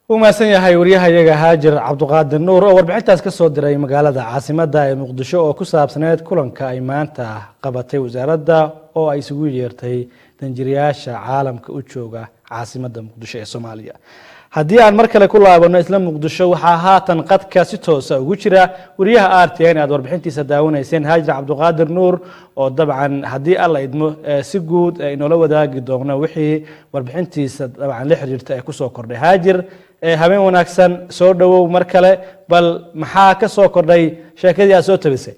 u mahadsan yahay waryahayaga haajir cabduqaadir nuur oo warbixintaas ka soo diray magaalada caasimadda ee muqdisho oo ku saabsaneyd kulanka ay maanta qabatay wasaaradda oo ay isugu yeertay danjirayaasha caalamka u jooga caasimadda muqdisho ee soomaaliya haddii aan mar kale ku laabano isla muqdisho waxaa haatan qadka si toosa ugu jira wariyaha r t n aad warbixintiisa daawanayseen haajir cabduqaadir nuur oo dabcan haddii alla idmo si guud inoola wadaagi doona wixii warbixintiisa dabcan la xiriirta ee kusoo kordhay haajir habeen wanaagsan soo dhowow mar kale bal maxaa ka soo kordhay sheekadii aad soo tabisay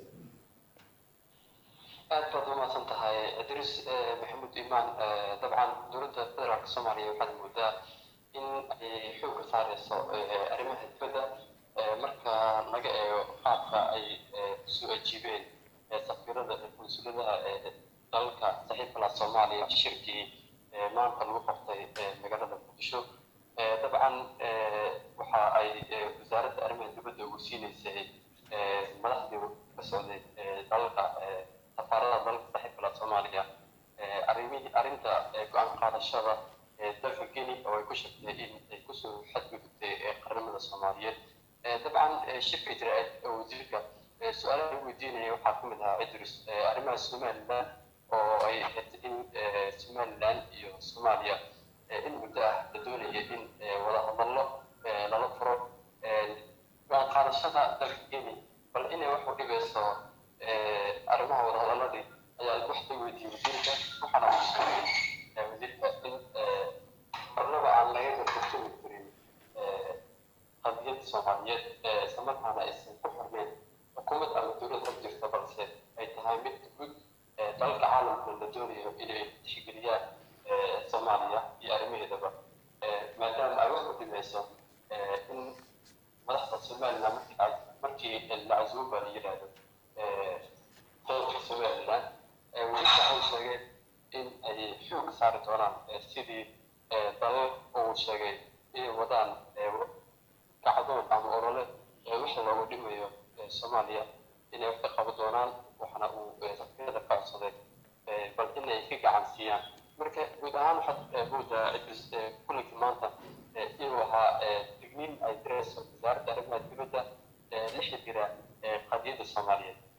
aad baad umahadsan tahay idriis maxamuud imaan dabcan dowladda federaalka soomaaliya waxaad moodaa in ay xoogga saareyso arrimaha dibadda marka laga eego qaabka ay soo ajiibeen safiirada konsuladaha dalalka saaxiibka la soomaaliya shirkii maanta lagu qabtay magaalada muqdisho dabcan waxa ay wasaaradda arrimaha dibadda ugu siineysay madaxdii ka socday dalalka safaarada dalalka saaxiibka la soomaaliya arrimihii arrinta go-aan qaadashada dalka geni oo ay ku sheegtay in ay kusoo xadgudubtay qaranimada soomaaliyeed dabcan shirka jira wasiirka su-aalaha lagu weydiinaya waxaa ka mid ahaa idris arrimaha somaliland oo ay ahayd in somaliland iyo soomaaliya in muddo ah la doonaya in wada hadallo lala furo go-aan qaadashada dalka geni bal inay wax u dhibeyso arrimaha wada hadaladii ayaa wax la weydiiyey wasiirka waxaana uu sheegay wasiirka in marnaba aan laga gargartoomi karin qadiyadda soomaaliyeed islamarkaana aysan ku xirneyn xukuumad ama dowlad hor jirta balse ay tahay mid guud dalalka caalamka la doonayo inay tixgeliyaan soomaaliya iyo arrimaheedaba maadaama ay wax u dhimeyso in madaxda somaliland markii markii la casuuba la yidhaahdo dalka somaliland wasiirka waxay sheegeen in ay xoog saari doonaan sidii dalal uu sheegay inay wadaan kacdoon ama olole wixii loogu dhimayo soomaaliya inay wax ka qaban doonaan waxaana uu safiirada ka codsaday bal inay ka gacan siiyaan marka guud ahaan waxaad moodaa idris kulankii maanta inuu ahaa digniin ay direyso wasaaradda arrimaha dibadda la xidhiira qadiyadda soomaaliyeed